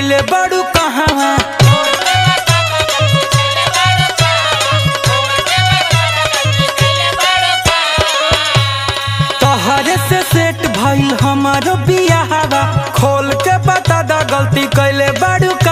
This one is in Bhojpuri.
कैले बड़ू कहवा तहरे से सेट भइल हमारो बियाहवा खोल के बता दा गलती कैले बड़ू